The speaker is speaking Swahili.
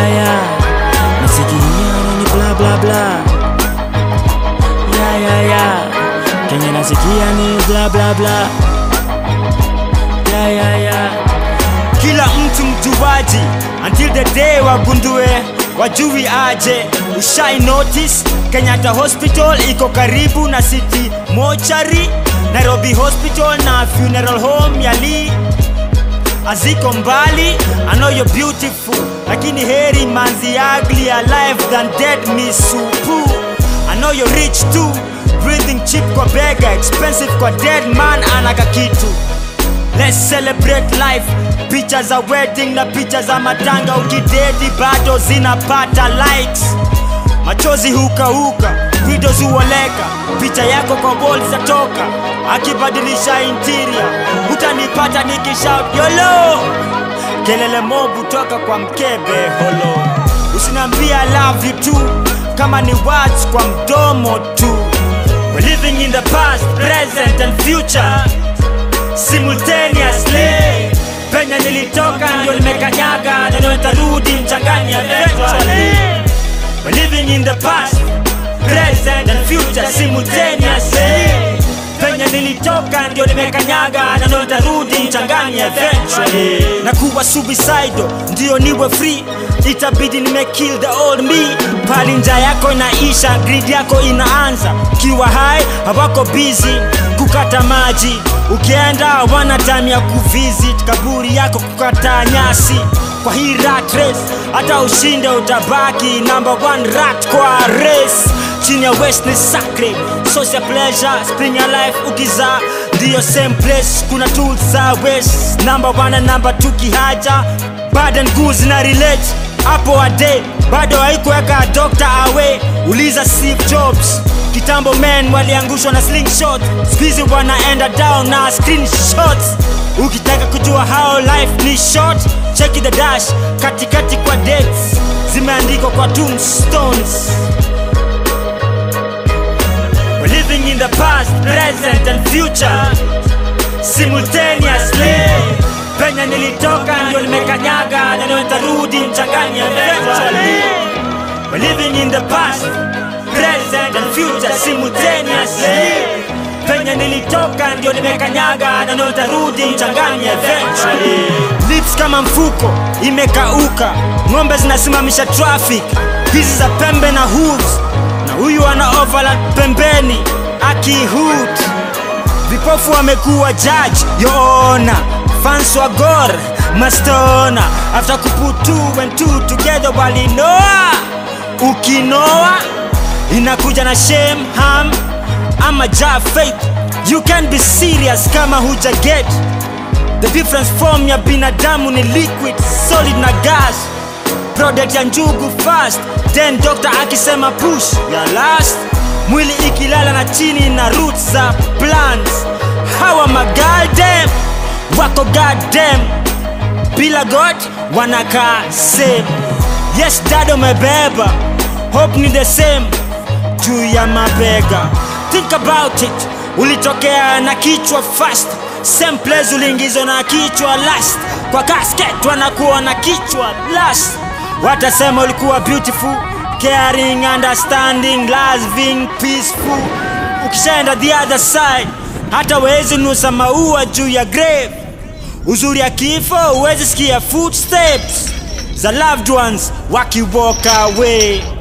yeah. Nasikia ni bla bla bla. Yeah, yeah, yeah. Kenya nasikia ni bla bla bla. Yeah, yeah, yeah. kila mtu mjuaji until the day wagundue wajui aje ushai notice kenyatta hospital iko karibu na city mochari nairobi hospital na funeral home ya lee aziko mbali I know you're beautiful lakini heri manzi ugly alive than dead misupu I know you're rich too breathing cheap kwa bega expensive kwa dead man anaka kitu Let's celebrate life picha za wedding na picha za matanga ukidedi bado zinapata likes machozi hukahuka videos huoleka picha yako kwa wall zatoka akibadilisha interior utanipata nikishout yolo kelele mobu toka kwa mkebe holo usiniambia I love you too kama ni words kwa mdomo tu We're living in the past, present and future simultaneously penye nilitoka ndio nimekanyaga na ndio nitarudi mchangani eventually We're living in the past present and future simultaneously penye nilitoka ndio nimekanyaga na ndio nitarudi mchangani eventually na kuwa suicidal ndio niwe free itabidi nimekill the old me pali nja yako inaisha grid yako inaanza kiwa hai hawako busy kukata maji ukienda wana time ya kuvisit kaburi yako kukata nyasi kwa hii rat race hata ushinde utabaki number one rat kwa race chini ya west ni sacred source ya pleasure spring ya life ukizaa ndiyo same place kuna tools za west number one na number two kihaja bad and good zina relate hapo ade bado haikuweka dr awe uliza steve jobs kitambo men waliangushwa na slingshot skuizi wanaenda down na screenshots ukitaka kujua how life ni short cheki the dash katikati kwa dates zimeandikwa kwa tombstones We're living in the past, present and future simultaneously. Penye nilitoka ndio nimekanyaga na ndio nitarudi mchangani eventually. We're living in the past, present and future simultaneously. Penye nilitoka ndio nimekanyaga na ndio nitarudi mchangani eventually. Lips kama mfuko imekauka, ng'ombe zinasimamisha traffic, hizi za pembe na hooves na huyu ana overlap pembeni akihut vipofu wamekuwa judge yoona fans wa gor mastona after kuput two and two together walinoa ukinoa inakuja na shame ham ama ja faith you can be serious kama huja get the difference form ya binadamu ni liquid solid na gas product ya njugu fast then doctor akisema push ya last mwili ikilala na chini na roots za plants hawa magaldem wako goddamn bila god wanakaa same yes dado mebeba hope ni the same juu ya mabega think about it ulitokea na kichwa fast same place uliingizwa na kichwa last kwa casket wanakuwa na kichwa last watasema ulikuwa beautiful caring understanding loving peaceful ukishaenda the other side hata wezi nusa maua juu ya grave uzuri ya kifo huwezi sikia footsteps za loved ones wakiwalk away